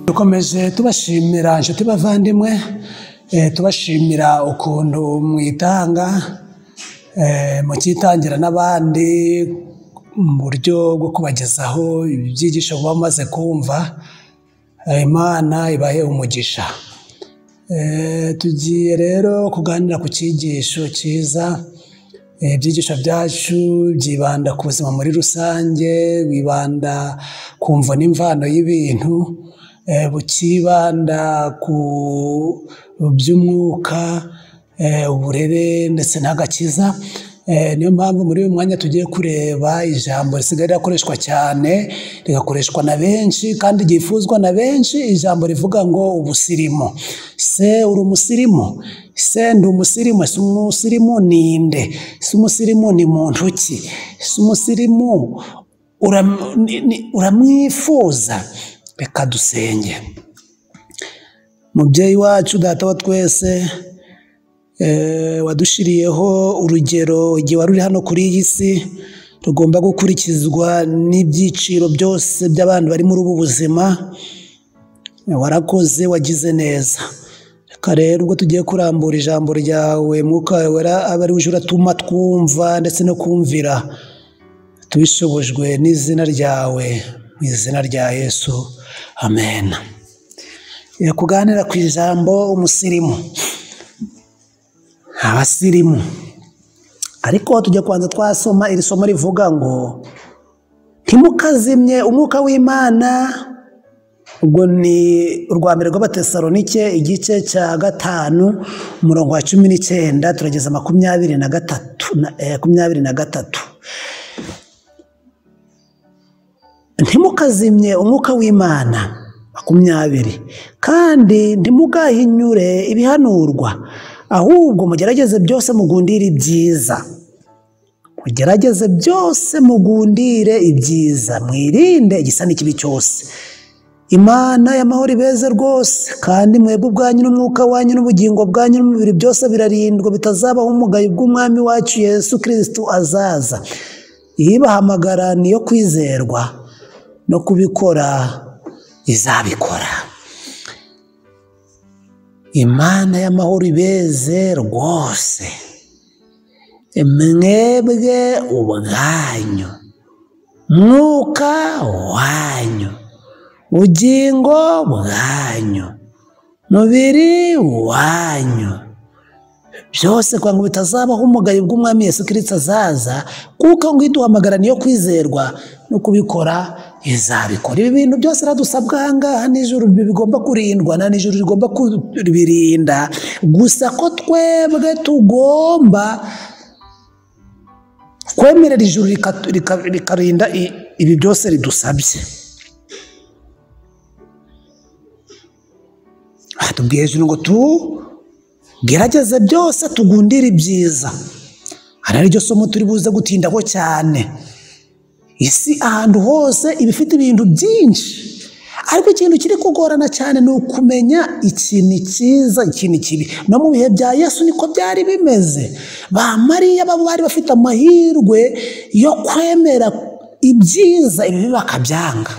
dukomeze tubashimira inshuti bavandimwe eh, tubashimira ukuntu mwitanga eh, mukitangira n'abandi mu buryo bwo kubagezaho ibyigisho muba mumaze kumva Eh, imana ibahe umugisha Eh, tugiye rero kuganira ku cyigisho cyiza Eh, ibyigisho byacu byibanda ku buzima muri rusange bibanda ku mvo n'imvano y'ibintu eh, bukibanda ku by'umwuka eh, uburere ndetse n'agakiza Eh, niyo mpamvu muri uyu mwanya tugiye kureba ijambo risigaye rirakoreshwa cyane rigakoreshwa na benshi kandi ryifuzwa na benshi ijambo rivuga ngo ubusirimu se uri umusirimu se ndi umusirimu ese umusirimu ni nde ese umusirimu ni muntu ki ese umusirimu uram- ni- ni- uramwifuza reka dusenge mubyeyi wacu data wa twese eh, wadushiriyeho urugero igihe wari uri hano kuri iyi si rugomba gukurikizwa n'ibyiciro byose by'abantu bari muri ubu buzima warakoze wagize neza reka rero ubwo tugiye kurambura ijambo ryawe mwuka wawe wera abe ari uje uratuma twumva ndetse no kumvira tubishobojwe n'izina ryawe mu izina rya yesu amen Eh, kuganira ku ijambo umusirimu abasirimu ariko tujya kubanza twasoma iri somo rivuga ngo ntimukazimye umwuka w'imana ubwo ni urwa mbere rw'abatesalonike igice cya gatanu umurongo wa cumi n'icyenda turageza makumyabiri na gatatu na- eh, makumyabiri na gatatu ntimukazimye umwuka w'imana makumyabiri kandi ntimugahinyure ibihanurwa ahubwo mugerageze byose mugundire ibyiza mugerageze byose mugundire ibyiza mwirinde igisa n'ikibi cyose imana y'amahoro ibeze rwose kandi mwebwe ubwanyu n'umwuka wanyu n'ubugingo bwanyu n'umubiri byose birarindwa bitazabaho umugayo bw'umwami wacu yesu kirisitu azaza iyibahamagara niyo kwizerwa no kubikora izabikora imana y'amahoro ibeze rwose mwebwe ubwanyu mwuka wanyu ubugingo bwanyu mubiri wanyu byose kugira ngo bitazabaho umugayo bw'umwami Yesu Kristo azaza kuko ngo iduhamagara niyo kwizerwa no kubikora izabikora ibi bintu byose radusabwa aha ngaha nijoro bi- bigomba kurindwa na nijoro rigomba kubirinda gusa ko twebwe tugomba kwemerera ijuru rika- rika- rikarinda i- ibi byose ridusabye batubwiye ijuru ngo tu gerageze byose tugundire ibyiza hari ariryo somo turi buze gutindaho cyane isi ahantu hose iba ifite ibintu byinshi ariko ikintu kiri kugorana cyane ni ukumenya ikintu cyiza ikintu kibi no mu bihe bya yesu niko byari bimeze ba mariya baba bari bafite amahirwe yo kwemera ibyiza ibibi bakabyanga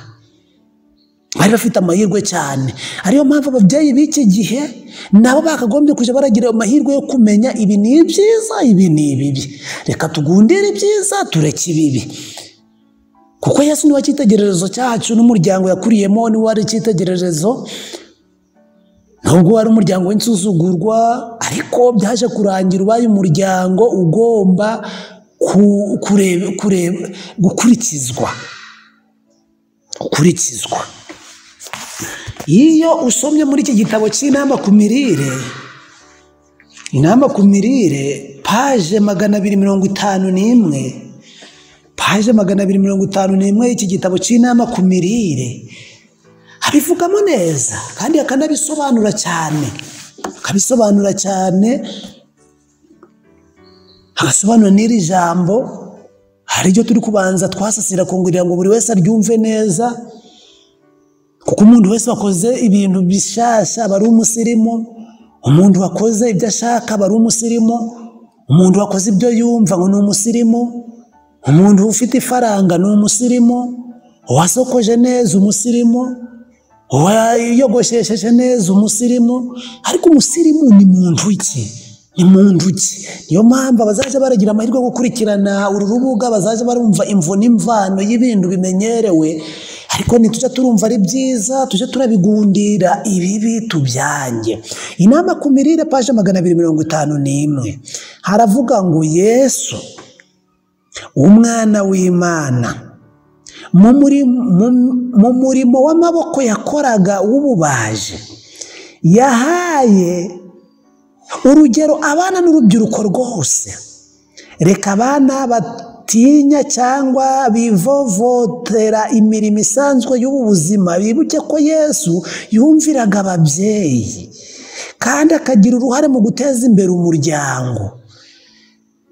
bari bafite amahirwe cyane ariyo mpamvu ababyeyi b'iki gihe nabo bakagombye kujya baragira amahirwe yo kumenya ibi ni ibyiza ibi ni ibibi reka tugundire ibyiza tureke ibibi kuko yesu niwe cyitegererezo cyacu n'umuryango yakuriyemo niwe wari icyitegererezo nubwo wari umuryango w'insuzugurwa ariko byaje kurangira ubaye umuryango ugomba ku- kurebe- kurebe- gukurikizwa gukurikizwa iyo usomye muri iki gitabo cy'inama ku mirire inama ku mirire paje magana abiri mirongo itanu n'imwe paje magana abiri mirongo itanu n'imwe y'iki gitabo cy'inama ku mirire abivugamo neza kandi akanabisobanura cyane akabisobanura cyane agasobanura n'iri jambo ariryo turi kubanza twasasira kugira ngo buri wese aryumve neza kuko umuntu wese wakoze ibintu bishasha aba ari umusirimu umuntu wakoze ibyo ashaka aba ari umusirimu umuntu wakoze ibyo yumva ngo ni umusirimu umuntu ufite ifaranga ni umusirimu uwasokoje neza umusirimu wayogoshesheje neza umusirimu ariko umusirimu ni muntu iki ni muntu iki niyo mpamvu abazajya baragira amahirwe yo gukurikirana uru rubuga bazajya barumva imvo n'imvano y'ibintu bimenyerewe ariko ntitujya turumva ari byiza tujye turabigundira ibibi tubyange inama ku mirire paje magana abiri mirongo itanu n'imwe haravuga ngo yesu umwana w'imana mu muri- mu- mu murimo w'amaboko yakoraga w'ububaji yahaye urugero abana n'urubyiruko rwose reka abana batinya cyangwa bivovotera imirimo isanzwe y'ubu buzima bibuke ko yesu yumviraga ababyeyi kandi akagira uruhare mu guteza imbere umuryango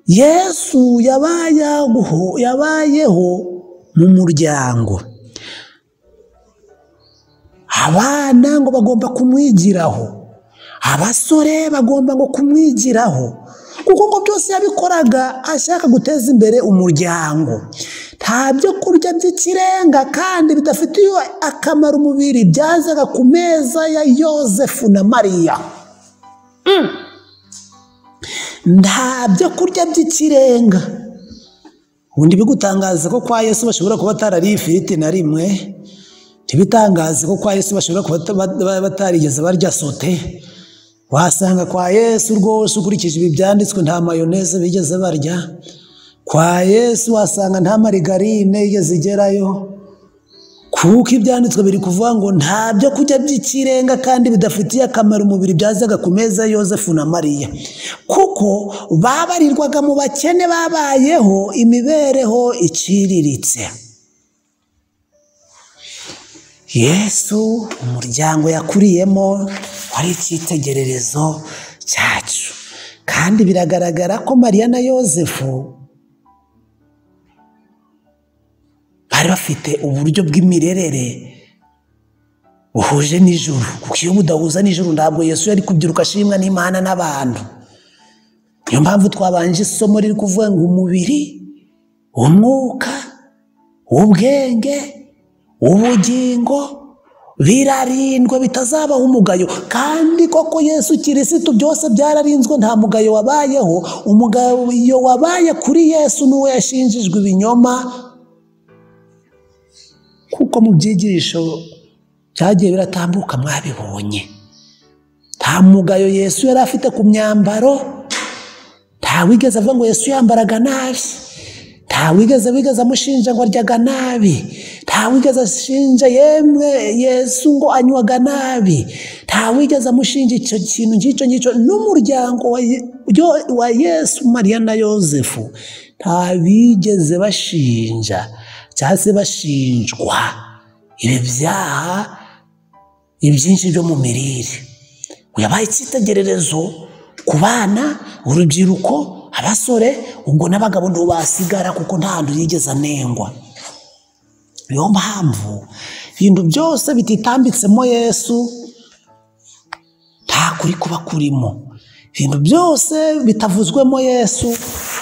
yesu yabayeho yabayeho mu muryango abana ngo bagomba kumwigiraho abasore bagomba ngo kumwigiraho kuko ngo byose yabikoraga ashaka guteza imbere umuryango nta byo kurya by'ikirenga kandi bidafitiye akamaro umubiri byazaga ku meza ya yosefu na mariya nta byo kurya by'ikirenga ubundi bigutangaza ko kwa yesu bashobora kuba batarariye ifiriti na rimwe ntibitangaze ko kwa yesu bashobora kuba bata- ba- batarigeze barya sote wasanga kwa yesu rwose ukurikije ibi byanditswe nta mayoneze bigeze barya kwa yesu wasanga nta marigarine yigeze igerayo kuko ibyanditswe biri kuvuga ngo nta byo kurya by'ikirenga kandi bidafitiye akamaro umubiri byazaga ku meza ya yosefu na mariya kuko babarirwaga mu bakene babayeho imibereho iciriritse yesu umuryango yakuriyemo wari icyitegererezo cyacu kandi biragaragara ko mariya na yosefu bari bafite uburyo bw'imirerere buhuje n'ijuru kuko iyo budahuza n'ijuru ntabwo yesu yari kubyiruka ashimwa n'imana n'abantu niyo mpamvu twabanje isomo riri kuvuga ngo umubiri umwuka ubwenge ubugingo birarindwe bitazabaho umugayo kandi koko yesu kirisitu byose byararinzwe nta mugayo wabayeho umugayo wabaye kuri yesu n'uwo yashinjijwe ibinyoma kuko mu byigisho byagiye biratambuka mwabibonye nta mugayo yesu yari afite ku myambaro ntawigeze avuga ngo yesu yambaraga nabi ntawigeze wigeze amushinja ngo aryaga nabi ntawigeze ashinja yemwe yesu ngo anywaga nabi ntawigeze amushinja icyo kintu ngicyo ngicyo n'umuryango wa Ye- yo- wa yesu mariya na yosefu ntabigeze bashinja cyangwa se bashinjwa ibi byaha ibyinshi byo mu mirire yabaye icyitegererezo ku bana urubyiruko abasore ubwo n'abagabo ntabwo basigara kuko nta hantu yigeze anengwa niyo mpamvu ibintu byose bititambitsemo yesu nta kuri kuba kurimo ibintu byose bitavuzwemo yesu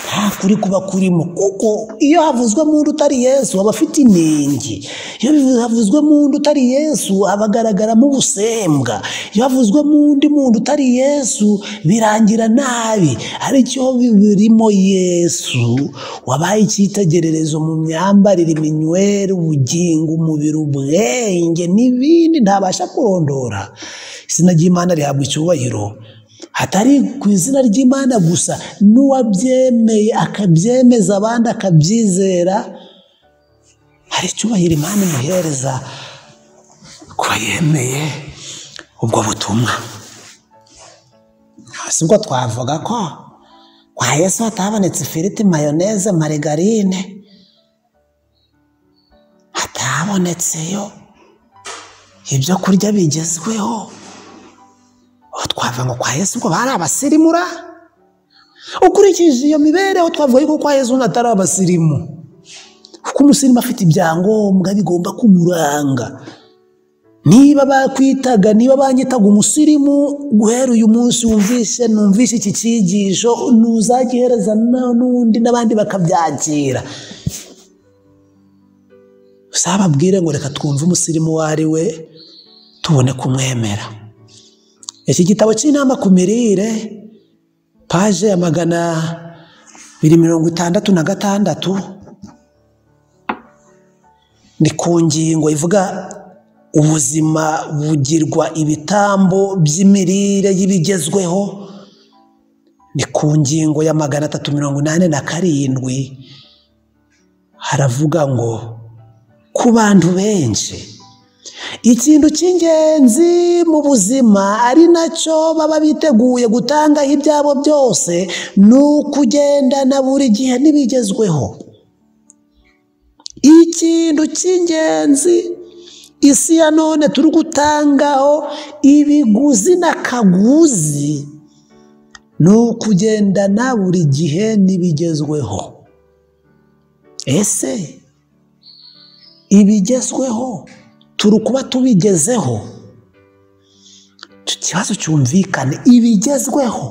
nta kuri kuba kurimo kuko iyo havuzwemo undi utari yesu aba afite inenge iyo havuzwemo undi utari yesu aba agaragaramo ubusembwa iyo havuzwemo undi muntu utari yesu birangira nabi aricyo birimo yesu wabaye icyitegererezo mu myambarire iminywere ubugingo umubiri ubwenge n'ibindi ntabasha kurondora izina ry'imana rihabwa icyubahiro hatari ku izina ry'imana gusa n'uwabyemeye akabyemeza abandi akabyizera hari icyubahiro imana imuhereza ku yemeye ubwo butumwa si ubwo twavuga ko kwa yesu hatabonetse ifiriti mayoneze marigarine hatabonetseyo ibyo kurya bigezweho aho twavuga ngo kwa yesu ubwo bari abasirimura ukurikije iyo mibereho twavuga yuko kwa yesu atari abasirimu kuko umusirimu afite ibyangombwa bigomba kumuranga niba bakwitaga niba banyitaga umusirimu guhera uyu munsi wumvishe numvishe iki cyigisho ntuzagihereza na- n'undi n'abandi bakabyakira uzababwire ngo reka twumve umusirimu uwo ari we tubone kumwemera iki gitabo cy'inama ku mirire paje ya magana abiri mirongo itandatu na gatandatu ni ku ngingo ivuga ubuzima bugirwa ibitambo by'imirire y'ibigezweho ni ku ngingo ya magana atatu mirongo inani na karindwi haravuga ngo ku bantu benshi ikintu cy'ingenzi mu buzima ari nacyo baba biteguye gutangaho ibyabo byose ni ukugendana buri gihe n'ibigezweho ikintu cy'ingenzi isi ya none turi gutangaho ibiguzi n'akaguzi ni ukugendana buri gihe n'ibigezweho ese ibigezweho turi kuba tubigezeho ikibazo cyumvikane ibigezweho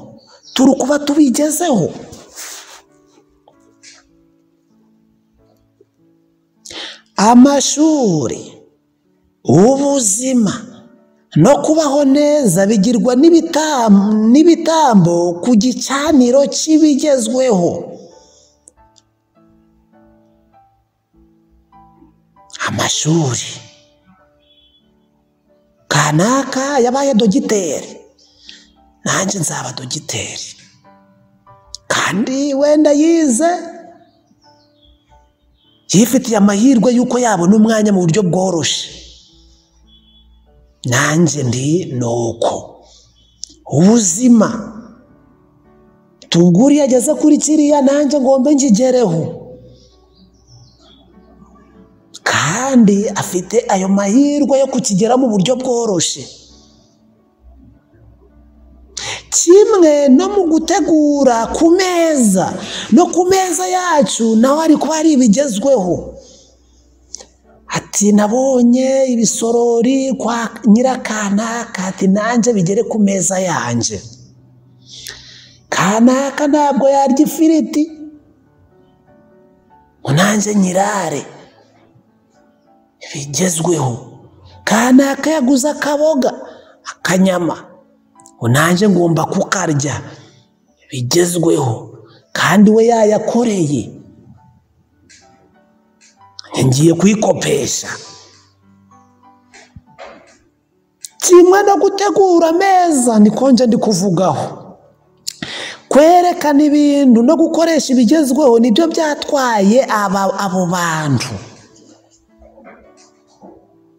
turi kuba tubigezeho amashuri ubuzima no kubaho neza bigirwa n'ibitam- n'ibitambo ku gicaniro cy'ibigezweho amashuri kanaka yabaye dogiteri nanjye nzaba dogiteri kandi wenda yize yifitiye amahirwe y'uko yabona umwanya mu buryo bworoshye nanjye ndi ni uko ubuzima tubwo uriya ageze kuri kiriya nanjye ngombe nkigereho kandi afite ayo mahirwe yo kukigera mu buryo bworoshye kimwe no mu gutegura ku meza no ku meza yacu naho hari kuba hari ibigezweho ati nabonye ibisorori kwa nyirakanaka ati nanjye bigere ku meza yanjye kanaka ntabwo yarya ifiriti ngo nanjye nyirare bigezweho kanaka yaguze akaboga akanyama ngo nanjye ngomba kukarya bigezweho kandi we yayakoreye ngiye kuyikopesha kimwe no gutegura ameza niko nje ndi kuvugaho kwerekana ibintu no gukoresha ibigezweho nibyo byatwaye aba- abo bantu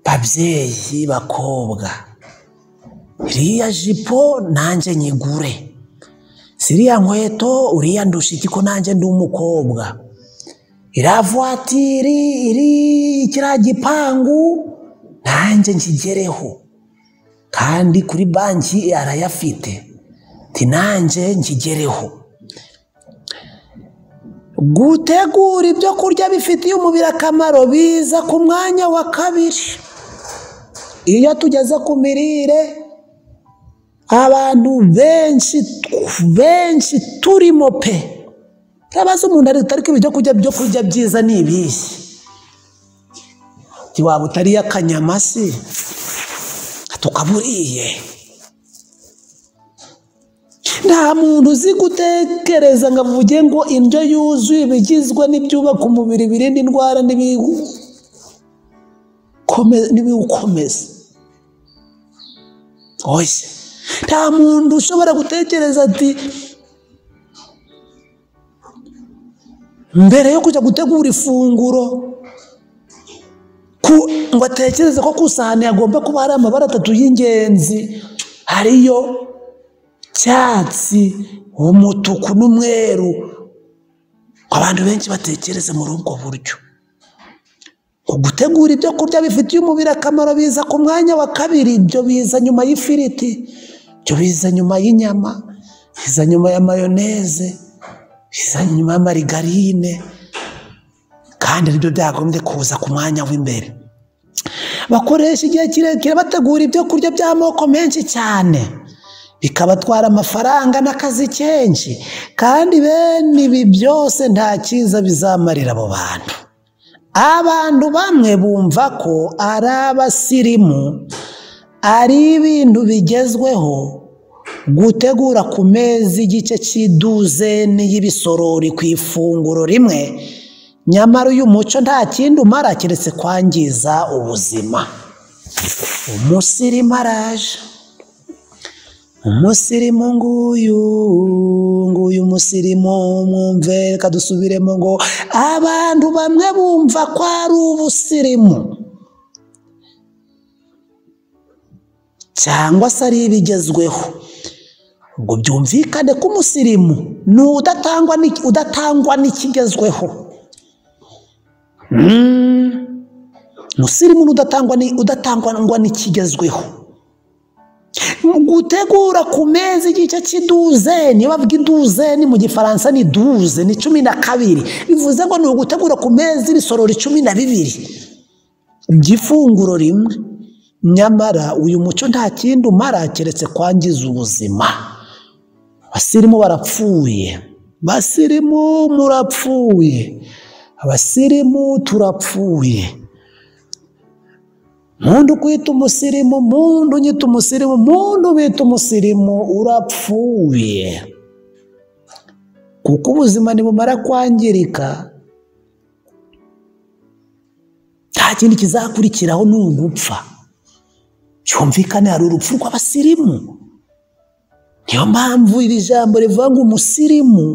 babyeyi bakobwa iriya jipo nanjye nyigure ziriya nkweto uriya ndusha iki ko nanjye ndi umukobwa iriya vuwatiri iri kiriya gipangu nanjye nkigereho kandi kuri banki arayafite ti nanjye nkigereho gutegura ibyo kurya bifitiye umubiri akamaro biza ku mwanya wa kabiri iyo tugeze ku mirire abantu benshi benshi turimo pe ntabaza umuntu ariko ariko ibyo kurya byo kurya byiza ni ibihe Nti waba utariye akanyama se tukaburiye nta muntu uzi gutekereza ngo avuge ngo indyo yuzuye ibigizwe n'ibyubaka umubiri birinda indwara n'ibiwukome- n'ibiwukomeza oya nta muntu ushobora gutekereza ati mbere yo kujya gutegura ifunguro ku- ngo atekereze ko ku isahani hagomba kuba hari amabara atatu y'ingenzi ariyo cyatsi umutuku n'umweru abantu benshi batekereza muri ubwo buryo ngo gutegura ibyo kurya bifitiye umubiri akamaro biza ku mwanya wa kabiri ibyo biza nyuma y'ifiriti ibyo biza nyuma y'inyama biza nyuma ya mayoneze biza nyuma ya marigarine kandi nibyo byagombye kuza ku mwanya w'imbere bakoresha igihe kirekire bategura ibyo kurya by'amoko menshi cyane bikabatwara amafaranga n'akazi kenshi kandi bene ibi byose nta cyiza bizamarira abo bantu abantu bamwe bumva ko ari abasirimu ari ibintu bigezweho gutegura ku meza igice cy'iduzeni y'ibisorori ku ifunguro rimwe nyamara uyu muco nta kindi umara keretse kwangiza ubuzima umusirimu araje umusirimu nguyu nguyu umusirimu mwumve reka dusubiremo ngo abantu bamwe bumva ko ari ubusirimu cyangwa se ari ibigezweho ubwo byumvikane ko umusirimu ni udatangwa n'iki- udatangwa n'ikigezweho Mm. umusirimu ni udatangwa ni- udatangwa n'ikigezweho mu gutegura ku meza igice cy'iduzeni iyo bavuga iduzeni mu gifaransa ni duze ni cumi na kabiri bivuze ngo ni ugutegura ku meza ibisorori cumi na bibiri by'ifunguro rimwe nyamara uyu muco nta kindi umara keretse kwangiza ubuzima abasirimu barapfuye basirimu murapfuye abasirimu turapfuye mundu kwita umusirimu mundu unyita umusirimu mundu bita umusirimu urapfuye kuko ubuzima nibumara kwangirika nta kindi kizakurikiraho ni ugupfa cyumvikane hari urupfu rw'abasirimu niyo mpamvu iri jambo rivuga ngo umusirimu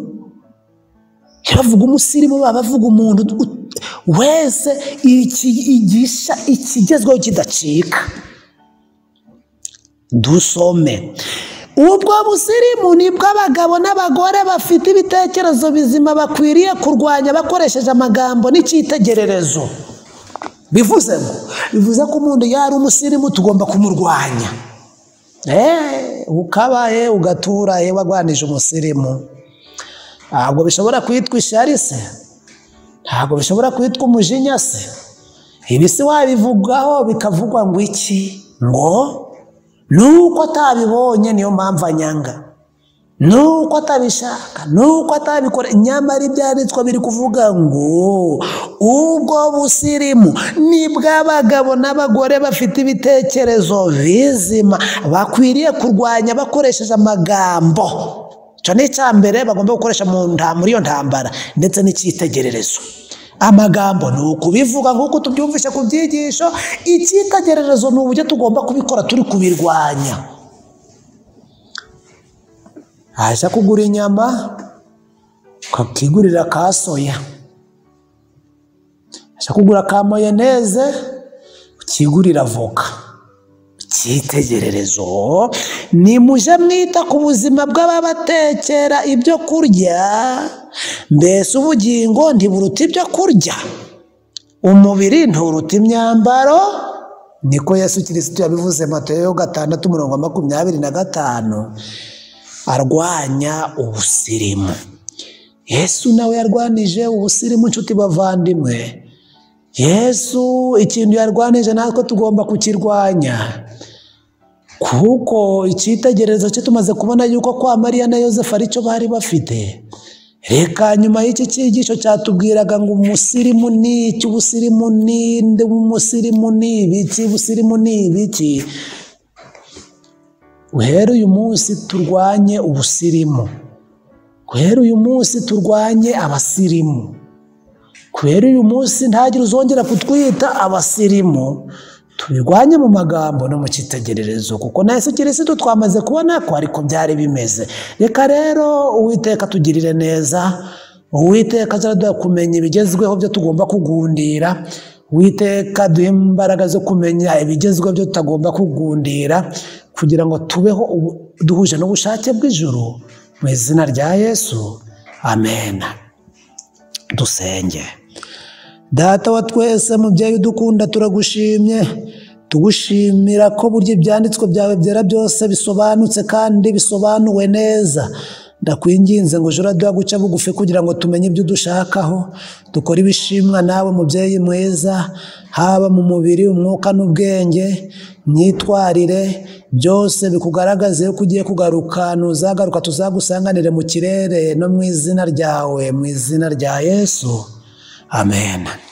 iyo bavuga umusirimu baba bavuga umuntu ut- wese iki- igisha ikigezweho kidacika dusome ubwo busirimu ni bw'abagabo n'abagore bafite ibitekerezo bizima bakwiriye kurwanya bakoresheje amagambo n'icyitegererezo bivuze ngo bivuze ko umuntu yari umusirimu tugomba kumurwanya Eh, ukabaye ugatura yewe wagwanije umusirimu ntabwo bishobora kwitwa ishyari se ntabwo bishobora kwitwa umujinya se ibi si wabivugaho bikavugwa ngo iki ngo nuko atabibonye niyo mpamvu anyanga nuko atabishaka nuko atabikora nyamara ibyanditswe biri kuvuga ngo ubwo busirimu ni bw'abagabo n'abagore bafite ibitekerezo bizima bakwiriye kurwanya bakoresheje amagambo icyo ni icya mbere bagomba gukoresha mu nta- muri iyo ntambara ndetse n'icyitegererezo amagambo ni ukubivuga nk'uko tubyumvishe ku byigisho icyitegererezo ni uburyo tugomba kubikora turi kubirwanya haza kugura inyama ukakigurira ka soya haza kugura ka mayoneze ukigurira voka icyitegererezo ni muje mwita ku buzima bw'ababatekera ibyo kurya mbese ubugingo ntiburuta ibyo kurya umubiri nturuta imyambaro niko yesu kirisitu yabivuze matayo gatandatu mirongo makumyabiri na gatanu arwanya ubusirimu yesu nawe yarwanije ubusirimu nshuti bavandimwe yesu ikintu yarwanije natwe tugomba kukirwanya kuko icyitegererezo cye tumaze kubona yuko kwa mariya na yosefu aricyo bari bafite reka nyuma y'iki cyigisho cyatubwiraga ngo umusirimu ni iki ubusirimu ni nde umusirimu ni ibiki ubusirimu ni ibiki guhera uyu munsi turwanye ubusirimu guhera uyu munsi turwanye abasirimu guhera uyu munsi ntagire uzongera kutwita abasirimu tubirwanye mu magambo no mu cyitegererezo kuko na yesu kirisitu twamaze kubona ko ariko byari bimeze reka rero uwiteka tugirire neza uwiteka azaraduha kumenya ibigezweho byo tugomba kugundira uwiteka duhe imbaraga zo kumenya ibigezweho byo tutagomba kugundira kugira ngo tubeho ubu- duhuje n'ubushake bw'ijuru mu izina rya yesu amen dusenge data wa twese mubyeyi udukunda turagushimye tugushimira ko burya ibyanditswe byawe byera byose bisobanutse kandi bisobanuwe neza ndakwinginze ngo jora duha guca bugufi kugira ngo tumenye ibyo udushakaho dukore ibishimwa nawe mubyeyi mwiza haba mu mubiri umwuka n'ubwenge myitwarire byose bikugaragaze yuko ugiye kugaruka nuzagaruka tuzagusanganire mu kirere no mu izina ryawe mu izina rya yesu Amen.